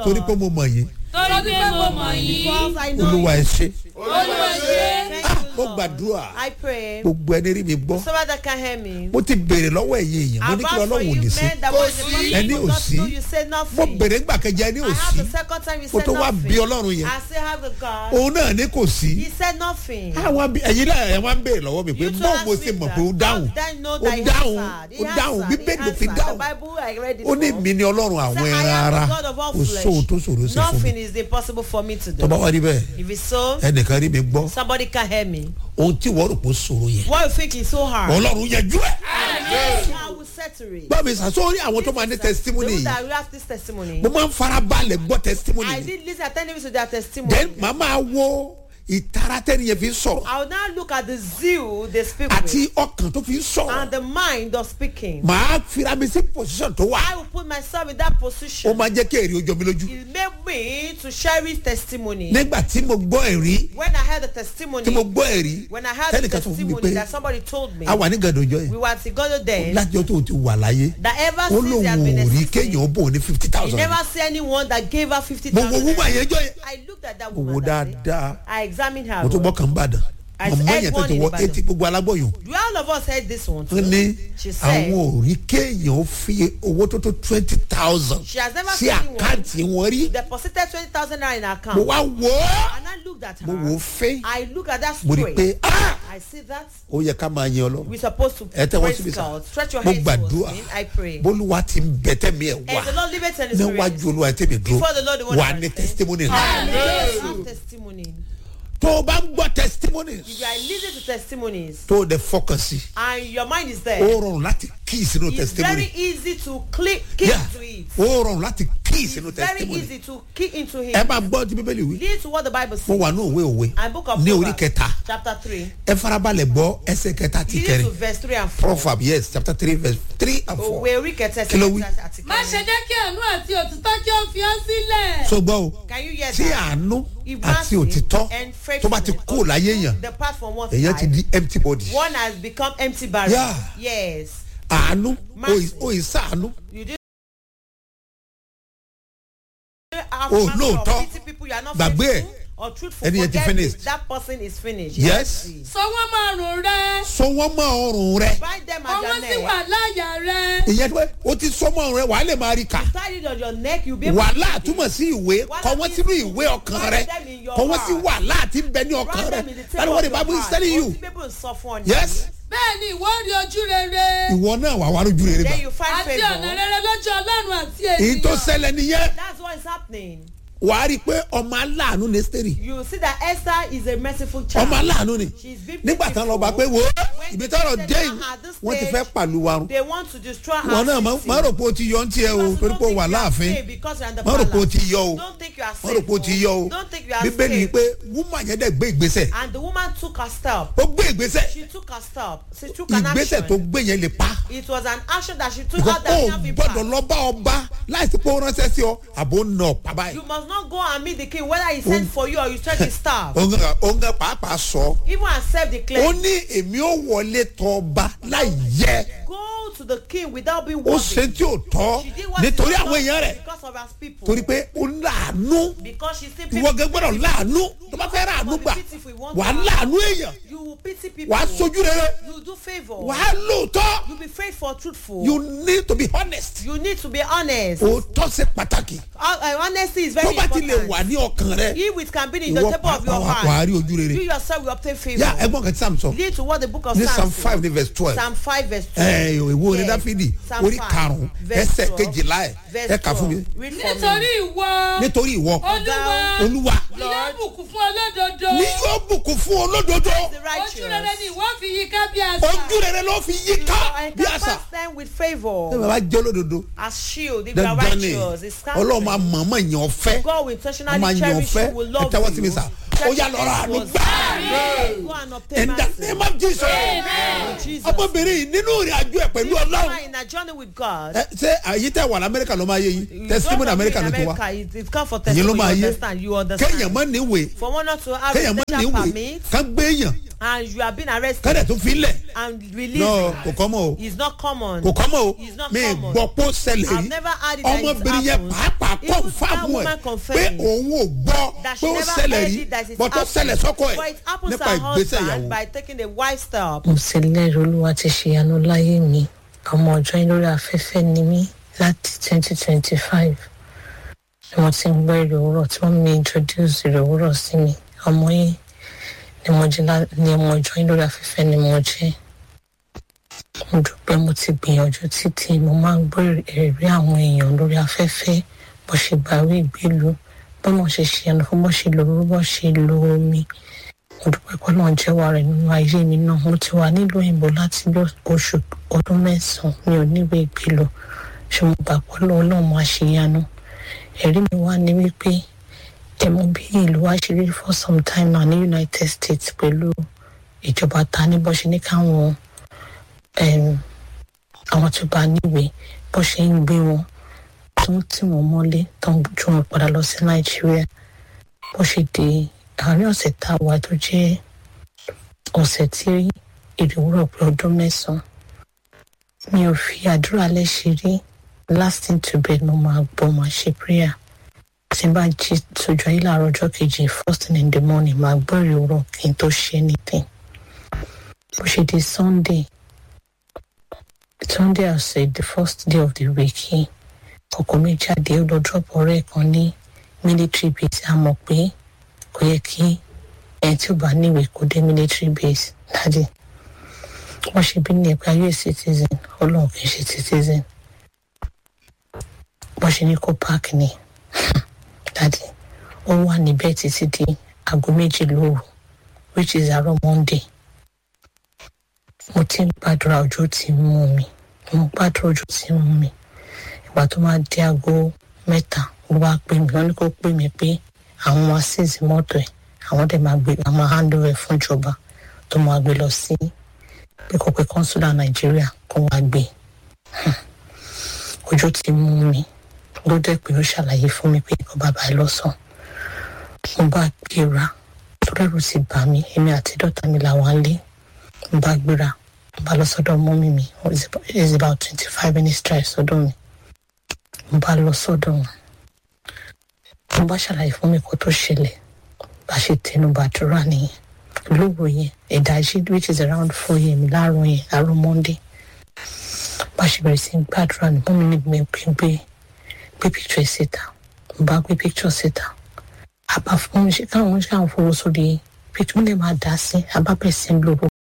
torí pé mo mọ̀ yín torí pé mo mọ̀ yín Because I know olúwa you. ẹ ṣe olúwa ṣe Thank Ah, you, mo Lord. gbàdúrà I pray. gbogbo ẹni rí mi gbọ́ Somebody that can hear me. mo ti béèrè lọ́wọ́ ẹ̀yin èèyàn mo I ní kí vouch for ọlọ́run ò you lè ṣe men that was the first Ẹni people ò not sí. know you say mo nothing. béèrè ńgbà kẹjẹ ẹni ò I have sí the second time you mo said tó wá bí nothing. ọlọ́run yẹn I still have the God. òun náà ní kò sí He said nothing. àwọn bí ẹ̀yin náà ẹ̀ wá ń béèrè lọ́wọ́ mi pé You told bọ́ọ̀ us mo ṣe with mọ̀ that. pé ó dáhùn How then know ó that he dáhùn answered? He ó dáhùn answered. bíbélì He ló fi answered. dáhùn The Bible I read it ó ní from. mi ni ọlọ́run àwọn Say, I ẹran am ara the God of all kò sóhun tó ṣòro flesh. ṣe fún mi Nothing is impossible for me to tọ́ba do. wá rí bẹ́ẹ̀ If it's so, ẹnìkan rí mi gbọ́ somebody can hear me. ohun tí wọ́n rò pé ó ṣòro yẹn What you think is so hard? ọlọ́run yẹjú ẹ̀ I will settle it. bá mi sà sórí àwọn tó máa ní testimony Those yìí that will have this testimony. mo máa ń farabalẹ̀ gbọ́ testimony I yìí did listen attentively to their testimony. then màá máa wo ìtara tẹ́ni yẹn fi ń sọ̀rọ̀ I will now look at the zeal they speak àti with ọkàn tó fi ń sọ̀rọ̀ and the mind of speaking. màá fira mi sí position tó wà I will put myself in that ó position. máa jẹ́ kí èrè ojú mi lójú It made me to cherish testimony. nígbà tí mo gbọ́ ẹ̀rí When I heard the testimony, tí mo gbọ́ ẹ̀rí when I heard the tẹ́nìkan sọ fún mi testimony pé that somebody told me, a wà ní gàdọ̀jọ́ yẹn we were together then, láti ọjọ́ tó ti wà láyé that ever ó since lóun they have ò been rí existing, kéèyàn ó bò ní fifty you thousand never see anyone that gave her fifty mo wo thousand. wúwo àyẹ̀jọ́ yẹn I looked at that mo wo woman that day. dáadáa I examined her. mo tún well. gbọ́ kàn bàdàn I mọ̀mọ́ heard yẹn tó one ti in wọ Ìbàdàn. etí gbogbo alágbọ̀yàn Do all of us heard this one too? wọ́n ní She said àwọn ò rí kéèyàn ó fi owó tó tó twenty thousand she has never sí seen one àkáǹtì wọn rí deposited twenty thousand naira in her account. mo wá wò ó And I looked at her. mo wò ó fẹ́ I look at that mo rí i story. pé ah I see that ó yẹ ká máa yan ọlọ́run we're supposed to ẹ tẹ́ wọ́n praise síbi sá God. Stretch your mo hands towards gbàdúrà me. I pray. bólúwa ti ń bẹ̀tẹ̀ mi ẹ̀ wá And the Lord live it in His spirit. níwájú olúwa tẹ̀mí dúró Before the Lord, the one wà that ní understands. testimony rẹ Yes, have testimony. tó o bá ń gbọ́ testimonies If you are listening to testimonies tó o dẹ̀ fọkàn sí and your mind is ó there, rọrùn láti kí sínú it's testimony very easy to click, key Yeah. into it. ó rọrùn láti kí sínú It's very testimony easy to key into ẹ it. máa gbọ́ ti bíbélì wí Lead to what the Bible mo says. wà ní òwe òwe And book of ní orí Proverbs, kẹta chapter 3. ẹ farabalẹ̀ gbọ́ ẹsẹ̀ kẹta ti Lead to kẹrin verse 3 and 4. proverb yes chapter three verse three and four Òwe orí kẹtẹ Kí ló wí? àti má ṣe kẹrin. jẹ́ kí àánú àti òtítọ́ kí ó fi ọ́ sílẹ̀. so gbọ́ o Can you hear tí that? àánú If àti mercy òtítọ́ and tó bá ti faithfulness kú láyé èèyàn Depart from one èèyàn ti side. di empty body One has become empty barrel. Yeah. Yes. àánú Mercy. o ì sàánú You didn't have Oh, mercy lóòótọ́. on pity people you are not Gbàgbé ẹ̀. faithful or truthful. Ẹni yẹn ti Forget finished. it. That person is finished. Yes. sọ wọ́n máa rùn rẹ. so wọ́n mọ ọrùn rẹ Bind them at ọwọ́ your sì neck. wà láyà rẹ. ìyẹn tó o ti sọ mọ ọrùn rẹ wàá lè máa rí kà Tie it on your neck. You'll be able wàhálà to túmọ̀ sí ìwé kọ wọ́n sínú ìwé ọkàn rẹ kọ wọ́n sí wàhálà tí ń bẹ ní ọkàn Write rẹ them in the that table is what of the your bible is heart. telling you Most people will suffer on you. yes bẹ́ẹ̀ ni ìwọ rí ojú rere. ìwọ náà wà wá lójú rere Then gbà you find àti ọ̀nà favor. rere lójú ọlọ́run àti èyí tó ènìyàn. ṣẹlẹ̀ nìyẹn That's what is happening. wàá rí i pé ọmọ aláàánú ní sẹ́rì You see that Esther is a merciful child. ọmọ aláàánú ni She's been nígbà tán lọ bá pé wo ibi tọrọ dé yìí wọ́n ti fẹ́ pàlù wa run They want to destroy her wọn náà má city. má rò pé o ti yọ ń tiẹ̀ o torí pé o wà láàfin má rò pé o ti yọ o Don't think you are má rò pé o ti yọ o Don't think you are bíbélì safe. pé wúmà yẹn dẹ̀ gbé ìgbésẹ̀ And the woman took her step. ó gbé ìgbésẹ̀ She took her step. She took an ìgbésẹ̀ tó action. gbé yẹn lè pa It was an action that she took because out that o didn't have gbọ́dọ̀ impact. lọ bá ọba láìsí pé ó ránṣẹ́ sí ọ àbò ń nà ọ̀pá báyìí You must not go and meet the king whether he sent for you or you sent his staff. òun gan- òun gan pàápàá sọ Even accept the ó claim. ní èmi ò wọlé tọ ọba láì yẹ Go to the king without being ó ṣe worthy. tí ò tọ́ She did what is nítorí not àwọn èèyàn rẹ̀ because of her people. torí pé ó láàánú Because she still ìwọ gẹ́gẹ́ gbọ́dọ̀ láàánú tó bá fẹ́ ráàánú gbà wà á láàánú èèyàn You will pity people. wà á sojú rere You do favor. wà á lóòótọ́ You be faithful, truthful. you need to be honest You need to be honest. òótọ́ ṣe pàtàkì Uh, uh, honesty is tó very bá ti lè important. wà ní ọkàn rẹ He which can be in the ìwọ table of your pàápàá wà á heart. rí ojú You rere yourself will obtain favor. yá ẹgbọ́n kan tí sam sọ Lead to what the book of ní psalm Psalms five ní verse twelve Psalm 5 verse 2. ẹ ìwé orin Yes. dáfídì Psalm orí 5, karùn-ún verse ẹsẹ̀ 12, kejìlá ẹ̀ verse ẹ kà fún mi 12. Read for nítorí me. ìwọ. nítorí ìwọ olúwa. olúwa ni yóò bùkún fún olódodo. ní yóò bùkún fún olódodo The ojú rere righteous. ni ìwọ fi yí ká bí àṣà. ojú rere ló fi yí You ká bí àṣà encompass them with ṣé favor. bàbá jẹ́ olódodo As shield, if you are dandan ni righteous, it's ọlọ́run máa counted. mọ̀ọ́mọ̀ yàn ọ́ fẹ́ God will wọ́n máa intentionally yàn ọ́ cherish fẹ́ you, will ẹ love tẹ́wọ́ sí mi you. sà ó yà lọ́rọ̀ àánú Cherish gbà Go and obtain in the mercy. name of Jesus In Jesus' ọmọbìnrin yìí nínú ìrìn àjò ẹ̀ pẹ̀lú You ọlọ́run are in a journey with God. ẹ ṣé àyè tẹ́ wà lamẹ́ríkà ló máa yé yín You testimony don't amẹ́ríkà agree ló in ti wá America, it, it come for ìyẹn ló testimony, máa you yé understand, you kéèyàn understand. má níwèé For one not to have kéèyàn má residential níwèé permit ká gbé èèyàn and you have been ká arrested dẹ̀ tún fi lẹ̀ and release no it. kò kọ́ mọ́ o It's not common. kò kọ́ mọ́ o It's not mi common. gbọ́ pé ó ṣẹlẹ̀ I've rí never had it that it ọmọbìnrin yẹn happened. pàápàá Even kọ́ that fáwọn ẹ̀ woman pé confirmed òun ò gbọ́ that pé she ó never ṣẹlẹ̀ heard rí it that it bọ́ tó happened. ṣẹlẹ̀ sọ́kọ But ẹ̀ it happens to nípa her ìgbésẹ̀ husband ìyàwó. by taking the wife step. mo sì lẹ́rìí olúwa ti ṣèyanu láyé mi ọmọ ọjọ́ yín lórí afẹ́fẹ́ ni mí láti twenty twenty five ni mo ti ń gbọ́ èrè òwúrọ̀ tí wọ́n mi introduce èrè òwúrọ̀ sí mi ọmọ yín ni mo jẹ́ lá- ni ọmọ ọjọ́ yín lórí afẹ́fẹ́ ni mo jẹ́ mo dúpẹ́ mo ti gbìyànjú títí mo máa ń gbọ́ èrè àwọn èèyàn lórí afẹ́fẹ́ bó ṣe gbàwé ìgbélu bó mo ṣe ṣèyanu fún bó ṣe lòrú bó ṣe lo omi mo dúpẹ́ pé náà jẹ́wọ́ rẹ̀ nínú ayé mi náà mo ti wà nílùú òyìnbó láti bí oṣù ọdún mẹ́sàn-án mi ò níwèé ìgbélò ṣe mo gbà pé ọlọ́run máa ṣe yanu ẹ̀rí mi wá ní wípé ẹ̀mú bí ìlú wa ṣe rí for some time now ní united states pẹ̀lú ìjọba ta ní bó ṣe ní káwọn em, àwọn tó bá níwèé bó ṣe ń gbé wọn tó ń tì wọ́n mọ́lé tó ń ju wọn padà lọ sí nàìjíríà bó ṣe di àárín ọ̀sẹ̀ tá a wà tó jẹ́ ọ̀sẹ̀ tí ìdúró pé ọdún mẹ́sàn-án mi ò fi àdúrà lẹ́sẹ̀ rí lasting to bed mo máa gbọ́ máa ṣe prayer tí n bá jí sójú ayé láàárọ̀ ọjọ́ kejì first thing in the morning máa gbọ́ ìrora kí n tó ṣe anything bó ṣe di sunday sunday ọ̀sẹ̀ the first day of the week yìí ọkọ̀ mi jáde ó lọ drop ọ̀rẹ́ kan ní military base a mọ̀ pé kò yẹ kí ẹni tí ó bá níwèé kó dé military base dájú wọ́n ṣe bí ní ẹ̀ka us citizen ọlọ́run kì í ṣe citizen wọ́n ṣe ní kó park ni dájú ó wà níbẹ̀ títí di aago méjì lóru which is àárọ̀ monday mo ti ń gbàdúrà ojú ti ń mú mi mo gbàdúrà ojú ti ń mú mi ìgbà tó máa di aago mẹ́ta ló wá pè mí wọ́n ní kó pè mí pé àwọn máa ṣèṣì mọ́tò ẹ̀ àwọn dẹ̀ máa gbé àwọn máa hand over fún ìjọba tó máa gbé lọ sí pé kò pé consular nàìjíríà kó wá gbé ojú ti mú mi ló dẹ̀ pé ó ṣàlàyé fún mi pé nǹkan bàbá ẹ lọ́sàn mo bá gbéra tó dẹ̀rù ti bà mí èmi àti dọ́tà mi làwọn á lé mo bá gbéra mo bá lọ sọ́dọ̀ mọ́mí mi it's about twenty five minutes drive sọ́dọ̀ mi mo bá lọ sọ́dọ̀ wọn mo bá ṣàlàyé fún mi kó tó ṣẹlẹ̀ bá ṣe tẹnu bàdúrà nìyẹn lóru yẹn ìdájí which is around four am láàárọ̀ yẹn àárọ̀ monday bá ṣe bẹ̀rẹ̀ sí í gbàdúrà ní mọ́mí ní mi pé gbé gbé picture ẹ̀ síta mo bá gbé picture síta àbá fún mi ṣe káwọn ṣe káwọn fowó sórí picture mo lè máa dá sí àbá bẹ̀rẹ̀ sí í lò